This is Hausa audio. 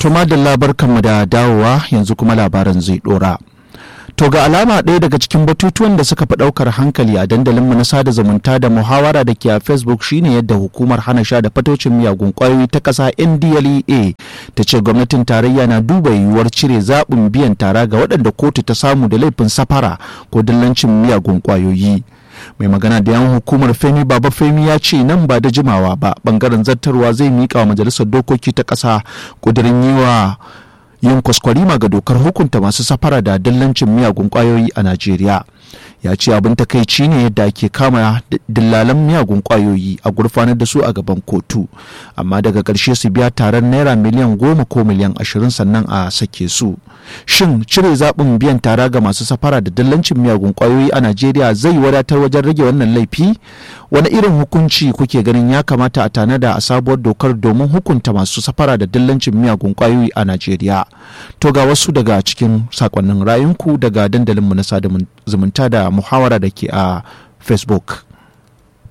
To madalla barkanmu da dawowa yanzu kuma labaran zai dora. To ga alama ɗaya daga cikin batutuwan da suka fi ɗaukar hankali a dandalinmu na sada zumunta da muhawara da ke a Facebook shine yadda hukumar hana sha da fatocin miyagun ƙwayoyi ta ƙasa NDLEA ta ce gwamnatin tarayya na duba yiwuwar cire zaɓin biyan tara ga waɗanda kotu ta samu da laifin safara ko dillancin miyagun ƙwayoyi. mai magana da yan hukumar femi baba femi ya ce nan ba da jimawa ba bangaren zartarwa zai miƙa wa majalisar dokoki ta ƙasa ƙudurin yi wa yin kwaskwarima ga dokar hukunta masu safara da dillancin miyagun kwayoyi a najeriya ya ce abin takaici ne yadda ake kama dillalan miyagun kwayoyi a gurfanar da su a gaban kotu amma daga ƙarshe su biya taron naira miliyan goma ko miliyan ashirin sannan a sake su shin cire zaɓin biyan tara ga masu safara da dillancin miyagun kwayoyi a najeriya zai wadatar wajen rage wannan laifi wani irin hukunci kuke ganin ya kamata a tanada a sabuwar dokar domin hukunta masu safara da dillancin miyagun kwayoyi a najeriya to ga wasu daga cikin sakonnin rayunku daga dandalinmu na sada zumunta da muhawara da ke a facebook